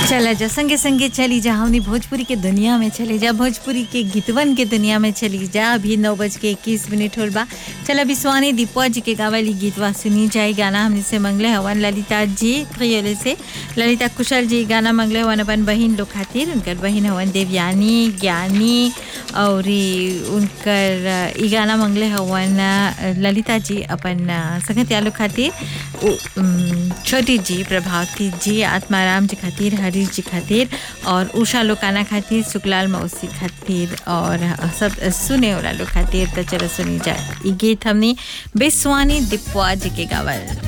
चला जा संगे संगे चली जा हमनी भोजपुरी के दुनिया में चले जा भोजपुरी के गीतवन के दुनिया में चली जा अभी नौ बज के इक्कीस मिनट होल बा चला विश्वानी दीपवा जी के गावली गीतवा सुनी जाए गाना हमने से मंगले हवन ललिता जी प्रियोले से ललिता कुशल जी गाना मंगले हवन अपन बहिन लोग खातिर उनकर बहिन हवन देवयानी ज्ञानी और ई उनकर अ, ई गाना मंगले हवन अ, ललिता जी अपन अ, संगतिया लोग खातिर उ, उम, छोटी जी प्रभावती जी आत्माराम जी खातिर हरीश जी खातिर और उषा लोकाना खातिर सुकलाल मौसी खातिर और सब सुने वाला लोग खातिर तो चलो सुनी जाए ई गीत हमने बेसवानी दिपवा जी के गावल